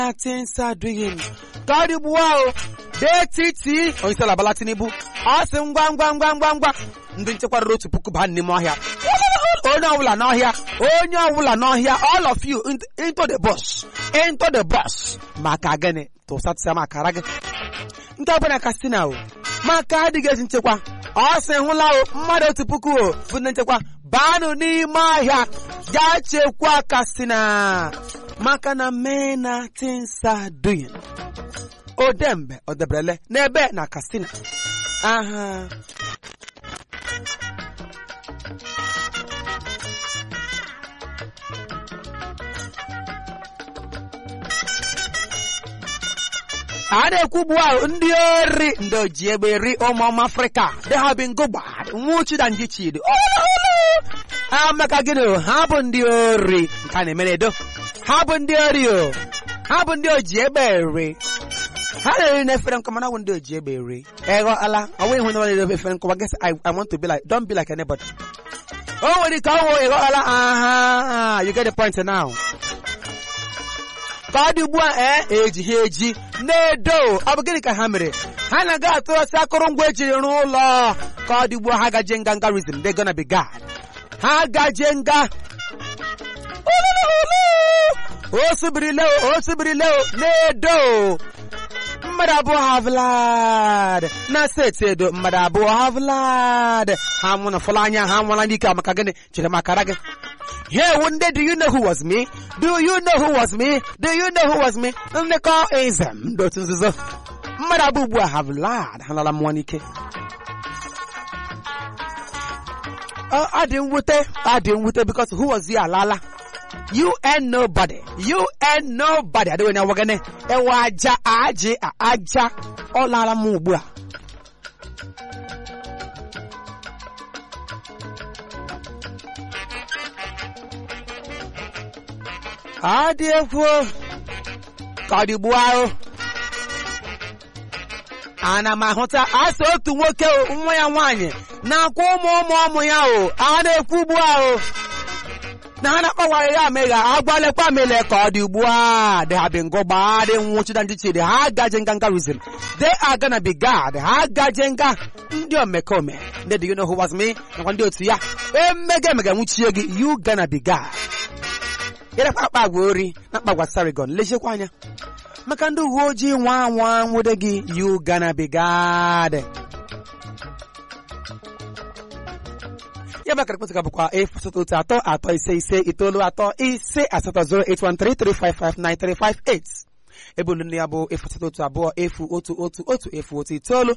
things are doing ka ọ dị ugbu ahụ detiti onyeisiala Bala Tinubu ọ sị ngwa ngwa ngwa ngwa ngwa ndị nchekwa ruru otu puku baa n'ime ọhịa onye ọbụla n'ọhịa onye ọbụla n'ọhịa all of you into the bus into the bus maka gịnị tụsatụsa makara gị nke ọbụla kastina o maka adịghị ezi nchekwa ọ sị hụla o mmadụ otu puku o bụ ndị nchekwa baanụ n'ime ọhịa gaa chekwa kastina maka na mena things are doing odembe odebrele n'ebe na kastina aha a na-ekwu ugbu ahụ ndị ori ndị oji egbe eri ụmụọma afrịka they have been go bad nwụchi na ndị chidi amaka gịnị o ha bụ ndị ori nke a na-eme n'edo ha bụ ndị ori o ha bụ ndị oji egbe eri ha na-eri n'efere nkọma na bụ ndị oji egbe eri ego ala ọ nweghị ihe na efere nkọma guess I, I want to be like don't be like anybody o nwere ike ọnwụ ego ala aha you get the point now ka ọ dị ugbu a ee eji ha eji na-edo ọ bụ gịnị ka ha mere ha na-aga atụrọsị akụrụngwa ejiri rụọ ụlọ ka ọ dị ugbu a ha gaje nga ngarizm they gonna be God ha gaje nga o sibirile o sibirile na-edo mmadụ abụọ ha vlad na steeti edo mmadụ abụọ ha vlad ha nwụna fụla anya ha nwụla n'ike maka gịnị chere makara gị Here one day, do you know who was me? Do you know who was me? Do you know who was me? Ndị kọ ezem ndị otu nzuzo. Mmadụ abụọ ugbu a have lied ha lala mmụọ n'ike. Ọ dị mwute, ọ dị mwute because who was you alala? You and nobody. You and nobody. Adịghị onye awagane. Ewe aja aji aja. Ọ lara m ugbu a. adị egwu ka ọ dịgbuo ahụ ana m ahụta asị otu nwoke nwa ya nwaanyị na-akwa ụmụ ụmụ ụmụ ya o a na-ekwu ugbu ahụ na ha na-akpawara ya amegha agwalekwa mele ka ọ dị ugbu a dị ha bi ngụgba dị nwụchida ndị chidi ha gaje nga ngarizm they are gonna be God ha gaje nga ndị omekome ndị do you know who was me nakwa ndị otu ya emega emega nwuchie gị you gonna be God ịrakwa akpa agwa ori na akpa agwa sarigon leziekwa anya maka ndị uwe ojii nwa anwa nwude gị you gonna be God ya bụ akara ekwentị ka bụkwa efu asatọ otu atọ atọ ise ise itoolu atọ ise asatọ 08133559358 ebe olu nne ya bụ efu asatọ otu abụọ efu otu otu otu efu otu itoolu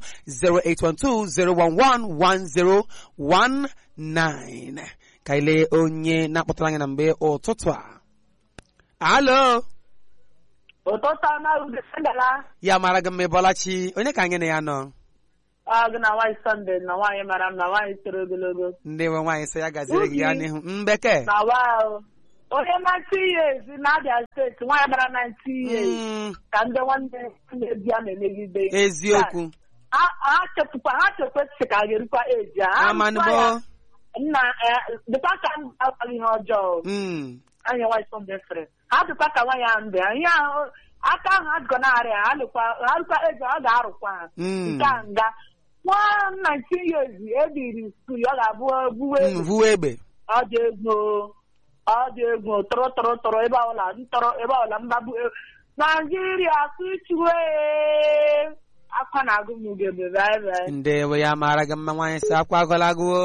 08120111019 ka ile onye na-akpọtara anyị na mgbe ụtụtụ a alo ụtụtụ ọma udesendala ya mara gị mma ịbọlachi onye ka anyị na ya nọ ọ gị na nwaanyị sọnde na nwaanyị mara mma nwaanyị toro ogologo ndị nwe nwaanyị sị ya gaziri gị ya n'ihu mbeke na waa onye na-ntị years na abịa steeti nwaanyị mara na ntị years Mm, ka ndị nwanne na-ebi a na-emegide eziokwu ha ha chepụkwa ha chekwesị ka a ga-erukwa eji ha amanụbo nna dịkwa ka m agwaghị ihe ọjọọ Mm, anyị nwaanyị sọnde sịrị ha dịkwa ka nwaanyị ahụ mbe ihe ahụ aka ahụ ha dịkọ na-arịa ha lụkwa ha lụkwa ego ọ ga-arụkwa ha mm, nke a nga nwa 19 years ebiri skul ọ ga-abụ buwe mm, vuo egbe ọ dị egwu ọ dị egwu tọrọ tọrọ tọrọ ebe ọbụla ntọrọ ebe ọbụla mgbagbu naijiria kụchuwe akwa na-agụ m ugebe bye ndewo ya mara gị mma nwaanyị sị akwa agọlagụo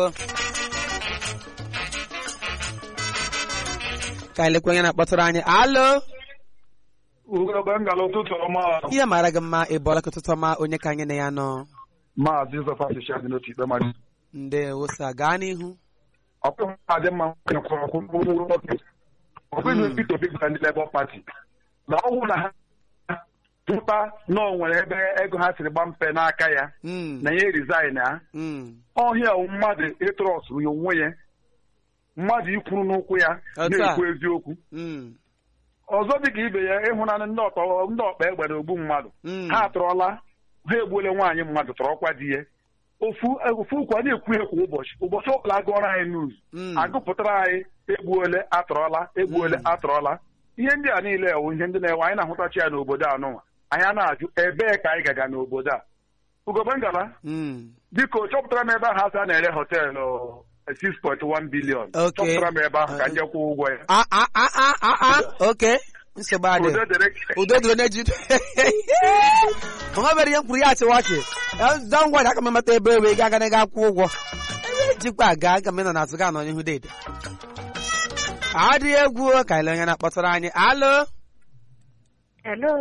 ka anyị lekwa onye na-akpọtụrụ anyị alo ugogbe ngala ụtụtụ ọma ihe mara gị mma ịbọla ka ụtụtụ ọma onye ka anyị na ya nọ maazị zọfa sịcha dị n'otu ikpe mmadụ ndewo sa gaa n'ihu ọkpụhụ adị mma nwaanyị kwụrụ ọkwụ mkpụrụ nwoke ọbụghị Peter Obi gwara ndị Labour Party na ọ bụrụ na ha pụta na o nwere ebe ego ha siri gba mpe n'aka ya Mm, na ya resign ha mm, ọhịa wụ mmadụ ịtrọsụ ya onwe ya mmadụ ikwuru n'ụkwụ ya Otu a. na-ekwu eziokwu mm, ọzọ dị ka ibe ya ịhụnanị ndị ọtọ ndị ọkpa egbe na ogbu mmadụ mm. ha atụrọla ha egbuola nwaanyị mmadụ tọrọkwa di ya ofu ofu ụkwa na-ekwu ya kwa ụbọchị ụbọchị ọbụla agụọrọ anyị nuz Mm. agụpụtara anyị egbuole atọrọla egbuole Mm. atọrọla ihe ndị a niile wụ ihe ndị na-ewe anyị na-ahụtachi ya n'obodo a nụnwa anyị a na-ajụ ebee ka anyị gaga n'obodo a ugobe ngala Mm. biko chọpụtara m ebe ahụ asị a na-ere họteelụ 6.1 bilion Okay. chọpụtara m ebe ahụ ka m Uh, jee kwụọ ụgwọ ya a a a a a a oke nsogbu adị udo dịrị udo dịrị na-eji onwe mere ihe m kwuru ya achịwa ọchị dọ ngwa aka m emeta ebe ebe ga aga ga akwụ ụgwọ ebe jikwa aga aga m nọ n'azụ ga nọ n'ihu dede adịghị egwu ka ile onye na-akpọtara anyị alo Hello.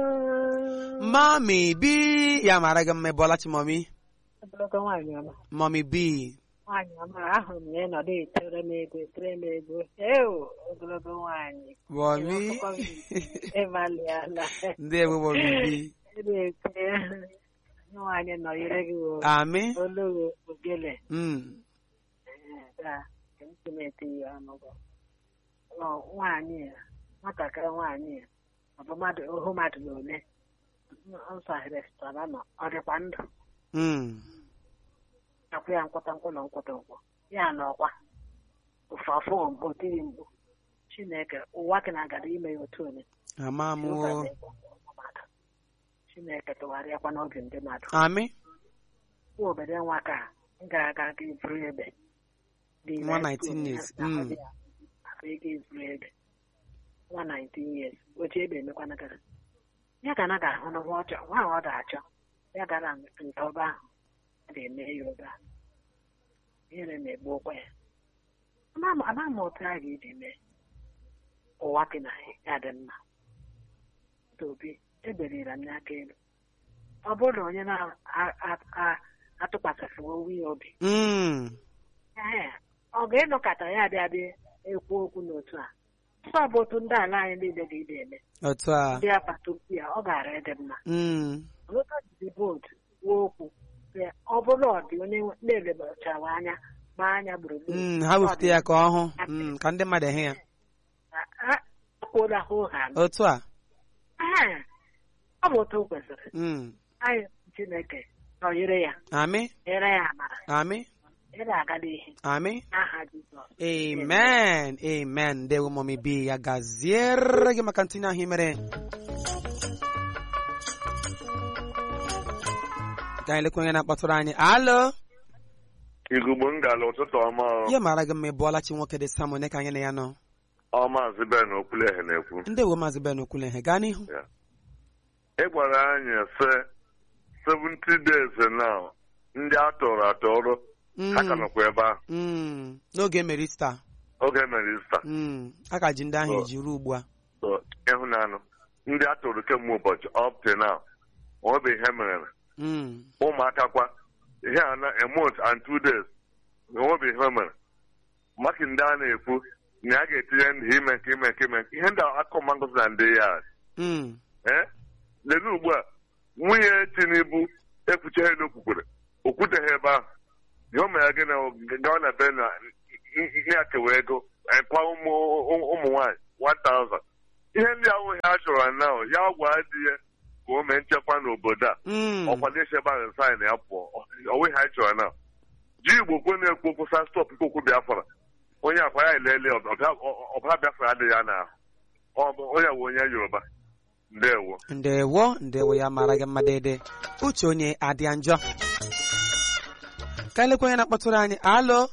mami bi ya mara gị mma bọla chi mami Ogologo nwaanyị ọma. mami bi Nwaanyị ọma ahụrụ m na ị nọdụ etere m ego etere m ego. Eo ogologo nwaanyị. mami Ịhụkwa m ịmalịala. ndị ewe mami bi Ere nwaanyị nọnyere gị o. ami Olu ogele. Mm. Taa ntị na-ete ya ọnụ bụ. Ọ nwaanyị a nwatakịrị nwaanyị a ọ bụ mmadụ ohu mmadụ na ole nsọhịrị sịtara nọ ọ dịkwa ndụ Mm. akwụ ya nkwụta nkwụ na nkwụta nkwụ ya na ọkwa ụfafụ otiri mgbu chineke ụwa ka na-agara ime ya otu onye ama m Ụka o. na-ekwe mmadụ. chineke tụgharịakwa n'obi ndị mmadụ ami nwa obere nwa ka m ga-aga ga iburu ebe Dị Nwa na 19 school, years, ya mm. na ya, afọ ego iburu ebe nwa 19 years oche ebe emekwana gara ya ga na ga-ahụ na nwa ọ chọ nwa ahụ ọ ga-achọ ya gara nke ọba ahụ a ga-eme ya obe ahụ ihere na-egbu ụkwa ya ama m otu a ga-eji mee ụwa dị na ya dị mma tobi eberira m n'aka elu ọ bụrụ na onye na-atụkwasịrị owu ya obi Mm. ee ọ ga-ịnọkọta ya abịa bịa ekwu okwu n'otu a ọ bụ otu ndị ala anyị niile ga-ide eme otu a ndị agbata obi ya ọ ga-ara ịdị mma Mm. Lota jiri vootu kwuo okwu sị, ọ bụrụ ọ dị onye na-elebachara anya gbaa anya gburugburu Mm, ha wefute ya ka ọ hụ Mm, ka ndị mmadụ hụ ya kwuola hụ ha otu a Ee, ọ bụ otu o kwesịrị Mm. anyị chineke nọnyere ya ami nyere ya amara ami nyere aga n'ihe ami n'aha Jizọs amen amen ndewo mami bi ya gaziere gị maka ntinye ahụ i mere ka anyị lekwa onye na-akpọtụrụ anyị alo igugbo ngala ụtụtụ ọma ọ. ihe mara gị mma ịbụọla chi nwoke dị sam onye ka anyị na ya nọ ọ maazị ben okwuleghe na-ekwu ndewo maazị ben okwuleghe gaa n'ihu ị gwara anyị sị 70 days now ndị a tọrọ atọrọ ha ka Mm, nọkwa ebe ahụ mm, n'oge mere ista oge mere ista Mm, a ka ji ndị ahụ Oh. eji ruo ugbu a So, ịhụnanụ ndị a tọrọ kemgbe ụbọchị up to now onwebe ihe mere Mm, ụmụaka kwa ihe a na a month and two days onwebe ihe mere maka ndị a na-ekwu na a ga-etinye ndị ime nke ime nke ime nke ihe ndị akụma ngozi na ndị ya mm, ee lelee ugbu a nwunye tinubu ekwucheghị n'okwukwere okwuteghị ebe ahụ ihe o mere gị na gawa na be na ya kewa ego ekwa ụmụ ụmụ nwaanyị 1000 ihe ndị ahụ ha chọrọ na ya gwa di ya ka o mee nchekwa n'obodo a mm. ọkwa na-echebe ahụ saịn ya pụọ onwe ha chọrọ na ji igbo kwe na-ekwu okwu sa stọp ikokwu biafra onye akwa ya elele ọbara biafra adịghị ya n'ahụ Ọ bụ- onye bụ onye yoruba ndewo ndewo ndewo ya mara gị mma dede uche onye adịa njọ ka elekwa onye na-akpọtụrụ anyị alo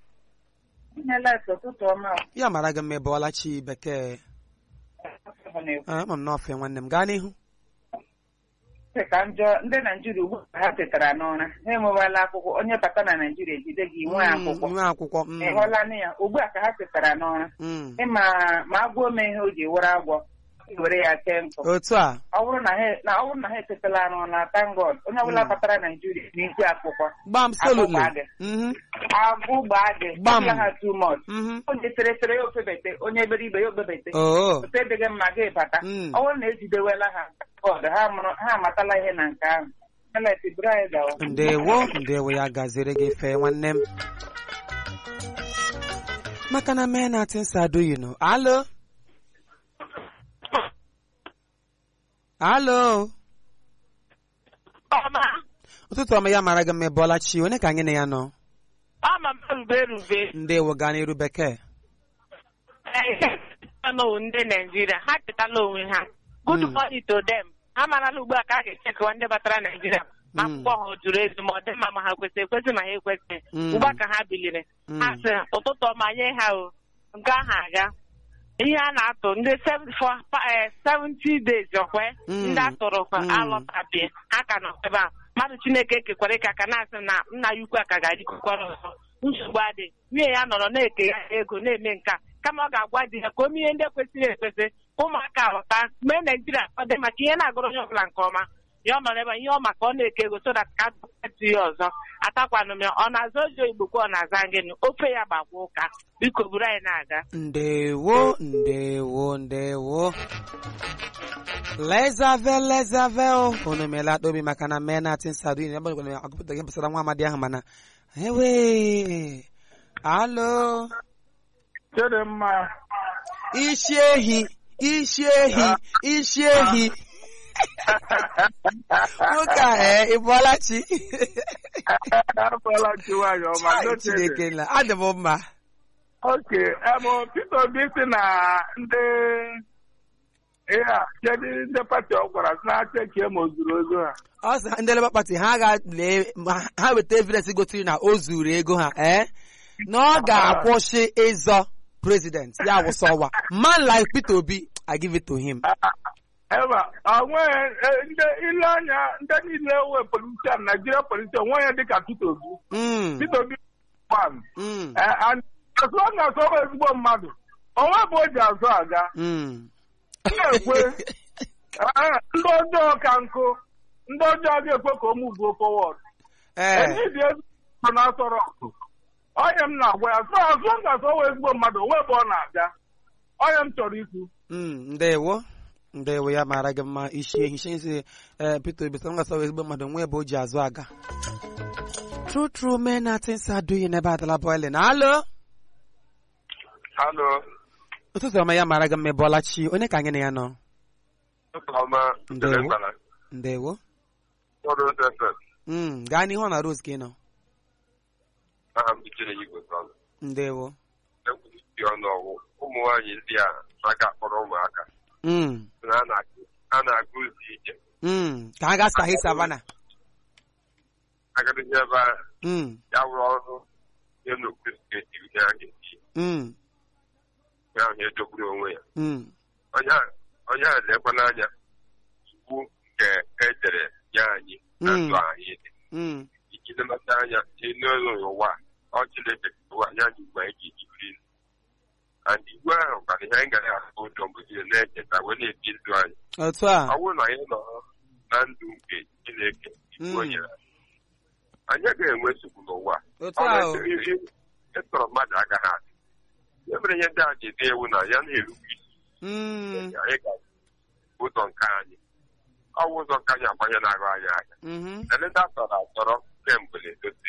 ụtụtụ ọma ya mara gị mma ịbụọla chi bekee Ah, ama m n'ofe nwanne m gaa n'ihu ka njọ ndị naijiria ugbu a ha tetara n'ụra ha enwewala akwụkwọ onye bata na naijiria ejide gị nwee Mm, akwụkwọ nwe akwụkwọ mm, ị hụla nụ ya ugbu a ka ha tetara n'ụra mm. ịma ma agwọ mee ihe o ji were agwọ were ya kee nkụ otu a ọ bụrụ na ha na ọ bụrụ na ha etetala n'ụra thank God onye ọbụla Mm. batara naijiria n'ikwe akwụkwọ gbam solutly Akwụkwọ adị. Mhm, agwụ gbaa gị Gbam. ọbụla ha too much mhm. onye tere tere ya okpebete onye eberibe ya okpebete oo otu edịghị mma gị bata Mm. ọ bụrụ na ejidewela ha God ha mụrụ ha amatala ihe na nke ahụ Elet buru anyị gawa ndewo ndewo ya gaziri gị fee nwanne m maka na mee na things are doing no alo alo ọma ụtụtụ ọma ya mara gị mma ịbụọla chi onye ka anyị na ya nọ ama m erube erube ndewo gaa n'iru bekee n'owu ndị naijiria ha chetala onwe ha good Mm. morning to them ha marala ugbu a ka a ga-echekwa ndị batara naijiria ma Mm. akwụkwọ ha o juru ezu ma ọ dị mma ma ha kwesịrị ekwesị ma ha ekwesịghị Mm. ugbu a ka ha biliri Mm. ha sị ụtụtụ ọma nye ha o nke ahụ aga ihe a na-atụ ndị 70 days ọkwe Mm. ndị atụrụ kwa Mm. alọtabie ha ka nọ ebe a mmadụ chineke kekwara ịka ka na-asị na nna ya ukwu a ka ga-adịkwara ọzọ nsogbu adị nwunye ya nọrọ na-eke ya ego na-eme nka kama ọ ga-agwa di ya ka o mee ihe ndị kwesịrị ekwesị ka ụmụaka ghọta mee naijiria ọ dị maka ihe na-agụrụ onye ọbụla nke ọma ya ọ nọrọ ebe a, ihe ọ maka ọ na-eke ego so that ka atụ ya ọzọ atakwanụ m ya ọ na-aza oji oyibo kwa ọ na-aza gịnị ofe ya gbakwa ụka biko buru anyị na-aga ndewo ndewo ndewo lezave lezave o unu meela akpa obi maka na mee na tinsadu ị na-agbalịkwana m agụpụta ihe gbasara nwa amadi ahụ mana ewe alo Chidimma isi ehi isi ehi isi ehi nwoke a ee ị bụọla chi afọla chi nwanyị ọma Chai, n'oche dị. chineke nla adị m mma oke emo Peter Obi si na ndị ihe a kedu ndị pati ọ gwara si na cheki ma o zuru ozu ha ọ sị ha ndị Labour Party ha ga-lee ma ha weta evidence gosiri na o zuru ego ha ee na ọ ga-akwụsị ịzọ president ya wụsọ ọwa man like Peter Obi I give it to him eba onweghị ndị ile anya ndị niile we politician Nigeria politician onweghị dịka Peter Obi Mm, Peter Obi one mm, asụ ọ na-asọ bụ ezigbo mmadụ onwe bụ o ji azụ aga mm. na-ekwe eh, ndị ọjọọ ka nkụ ndị ọjọọ ga-ekwe ka o muvuo forward ee Enyi dị ezigbo na-asọrọ ọkụ onye m na-agwa ya sọ azụ ọ ga-asọ wee ezigbo mmadụ onwe ebe ọ na-abịa onye m chọrọ ikwu Mm, ndewo ndewo ya mara gị mma isi ehi shensi ee Peter Obi sọ ngasọ ezigbo mmadụ nwa ebe o ji azụ aga true true men na things are doing n'ebe adala boiling alo Halo, ụtụtụ ọma ya mara gị mma ịbọọla chi onye ka anyị na ya nọ ọma Ndewo. Ndewo. ndewo Ọrụ FM. Mm, gaa n'ihu ọ na Rose ka ị nọ Aha m Ichere Igwe Sọlụ. ndewo Ekwusi ọnụ ọgwụ ụmụ nwaanyị ndị a aka kpọrọ ụmụaka Mm, na a na-agụ- a na-agụ ozi ije mm, ka ha gaa sahi savana agadịghị ebe a Mm, ya wụrụ ọrụ ihe n'okpuru steeti ihe a ga-esi mm, ya ahụ ya edogburu onwe ya mm, onye a- onye a lekwa n'anya iwu nke edere ya anyị na Mm. ndụ anyị dị mm, iji lemata anya n'elu ụwa ọ Chineke ụwa ya anyị ugbu anyị ga-eji biri ndụ and iwu ahụ kwara ihe anyị gara ahụ ụjọ mgbe niile na-echeta wee na-ebi ndụ anyị otu a ọ bụrụ na anyị nọ na ndụ nke Chineke iwu o Mm. nyere anyị, anyị agaghị enwe nsogbu n'ụwa otu Ọ a bụ o. ị- ị- ị- ịtọrọ mmadụ agaghị adị ya mere ihe ndị a ji dị ewu na ya na-erube isi Mm, anyị ga ụzọ nke anyị ọ bụ ụzọ nke anyị agbanye na-arụ anyị anya mhm, eleta tọrọ atọrọ kemgbe na-edote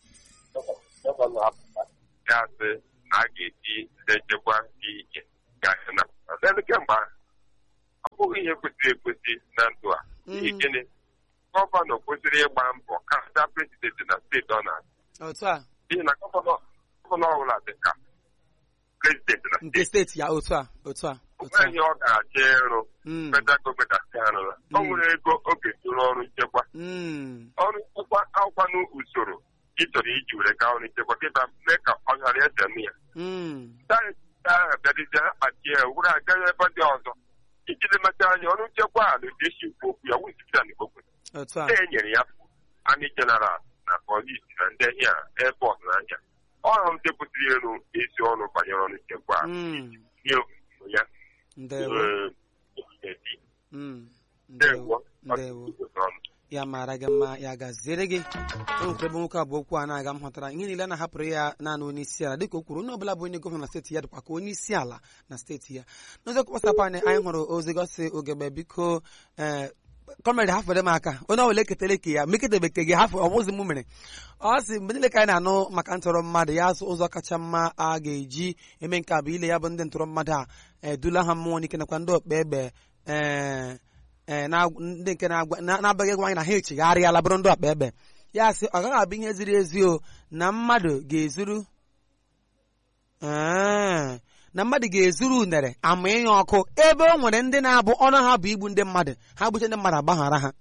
gọvanọ apụta ya sị na a ga-eti ndị nchekwa dị iche ga-ahụ na ọdịdị kemgbe ahụ ọ bụghị ihe kwesịrị ekwesị na ndụ a n'ihi Mm. gịnị gọvanọ kwesịrị ịgba mbọ karịa prezidenti na steeti ọ na-achị otu a n'ihi na gọvanọ gọvanọ ọbụla dị ka prezidenti na nke steeti steeti ya otu a otu a otu onwe a ihe ọ ga-achọ ịrụ Mm, federal gọọmenti asị ha rụra o Mm. nwere ego oge tụrụ ọrụ nchekwa mm, ọrụ nchekwa akwụkwanụ usoro ị chọrọ iji were gaa ọrụ nchekwa kịta mee ka ọ ghara ese m ya mm, sayensị ahụ bịazizie ha kpachie ya were aga ebe ndị ọzọ iji lemata anya ọrụ nchekwa a na esi ekwu okwu ya wụzipụta na ikpokwe otu a e nyere ya amị jeneral na polisi na ndị ahịa airport na anya ọrụ ndị kwesịrị ịrụ ezi ọrụ banyere ọrụ nchekwa a Mm, nye obodo ya ndewo ee, edi Mm, ndewo ndewo ndewo ọnụ ya mara gị mma ya gaziere gị o nwekwara ebe nwoke abụọ okwu a na-aga m hụtara ihe niile a na-ahapụrụ ya naanị onye isi ala dịka o kwuru onye ọbụla bụ onye gọvanọ na steeti ya dịkwa ka onye isi ala na steeti ya n'ụzọkwu gbasapụ anyị anyị hụrụ ozi gosi ogebe biko ee kọmrade hafere m aka onye ọbụla eketara ke ya meketebeke gị hafụ ọmụzi m mere ọ sị mgbe niile ka anyị na-anụ maka ntọrọ mmadụ ya asụ ụzọ kacha mma a ga-eji eme nke a bụ ile ya bụ ndị ntọrọ mmadụ a edula ha mmụọ n'ike nakwa ndị okpe egbe ee ee na- ndị nke na-agwa- na- na-abaghị egwa anyị na ha echegharịala bụrụ ndị ọkpa egbe ya sị ọ gaghị abụ ihe ziri ezi o na mmadụ ga-ezuru Ee, na mmadụ ga-ezuru unere ama ịnya ọkụ ebe o nwere ndị na-abụ ọnụ ha bụ igbu ndị mmadụ ha gbuche ndị mmadụ agbaghara ha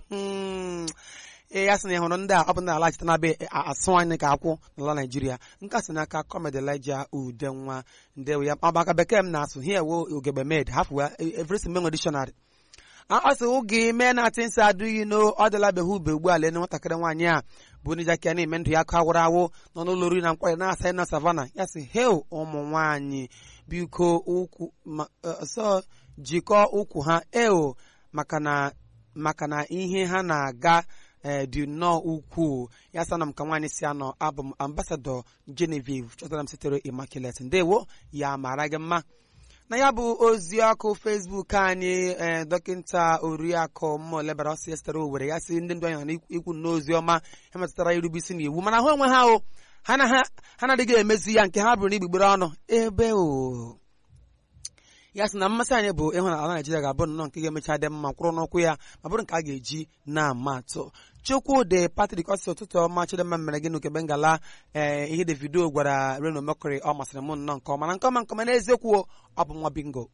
ee ya sị na ịhụrụ ndị a ọ bụ ndị alachita na be asụ anyị ka akwụ n'ala naijiria nke a sị n'aka kọmedi Elijah ude nwa ndewe ya ọbaka bekee m na-asụ here wo ugegbe med hafụ every menwe dictionary ọ sị oge mee na atị nsị adịghị no ọ dịla beghị ube ugbu a lee nwatakịrị nwaanyị a bụ onye jakia na-eme ndụ ya aka awụrụ awụ nọ n'ụlọ oriri na nkwari na-asa na savana ya sị hel ụmụ nwaanyị biko ụkwụ sọ jikọọ ụkwụ ha eo maka na maka na ihe ha na-aga dị nnọọ ukwuu ya sana m ka nwaanyị si anọ abụ m ambasadọ Genevieve chọtara m sitere Immaculate ndewo ya mara gị mma na ya bụ ozi ọkụ Facebook anyị ee dọkịta oriakụ mma olebara ọsọ ya sitere owere ya si ndị ndụ anyị na ikwu n'ozi ọma ha metụtara irube isi n'iwu mana ha onwe ha o ha na-adịghị emezi ya nke ha bụrụ n'igbigbere ọnụ ebe o ya sị na mmasị anyị bụ ịhụ na ala Naijiria ga-abụ nnọọ nke ga-emecha dị mma kwụrụ n'ụkwụ ya ma bụrụ nke a ga-eji na-ama atụ Chukwudị Patrik ọsị ụtụtụ ọma Chidimma mere gị n'ukebe ngala ee ihe Davido gwara Reno Mercury ọ masịrị m nnọọ nke ọma na nke ọma nke ọma n'eziokwu ọ bụ nwa bingo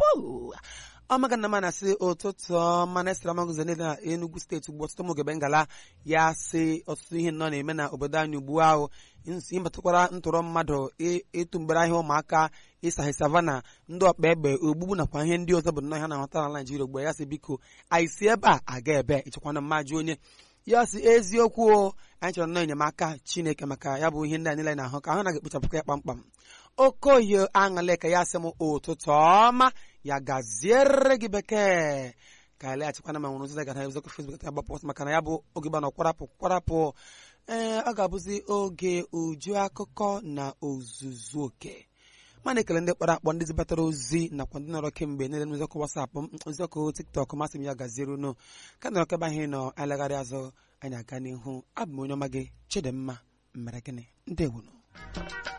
ọmaga na mana sị ụtụtụ ọma na-esere amaguzo niile na Enugu steeti ugbu ọtụtụ ụmụogebe ngala ya sị ọtụtụ ihe nnọọ na-eme na obodo anyị ugbu ahụ ịbatụkwara ntụrụ mmadụ ịtụ mgbere ahịa ụmụaka ịsaghị savana ndị ọkpa egbe ogbugbu nakwa ihe ndị ọzọ bụ nnọọ ha na-ahụta na Naijiria ugbu ya sị biko anyị si ebe a aga ebe ịchekwana mmajụ onye ya si eziokwu o anyị chọrọ nnọọ enyemaka Chineke maka ya bụ ihe ndị anyị niile na-ahụ ka ahụ na ga-ekpochapụkwa ya kpamkpam okoye aṅụle ka ya sị m ụtụtụ ọma ya gaziere gị bekee ka anyị leghachikwana ma nwere ozi gara ezokwu Facebook ta gbapụ maka na ya bụ oge gbana kwarapụ kwarapụ ee ọ ga-abụzi oge uju akụkọ na ozuzu oke mana ekele ndị kpọrọ akpọ ndị zibatara ozi nakwa ndị nọrọ kemgbe niile n'ụzọkụ wasapụ ụzọkụ tiktok masị m ya gaziere unu ka nọrọ kebe ahụ nọ elegharị azụ anyị aga n'ihu abụ m onye ọma gị Chidimma mere gịnị ndewonu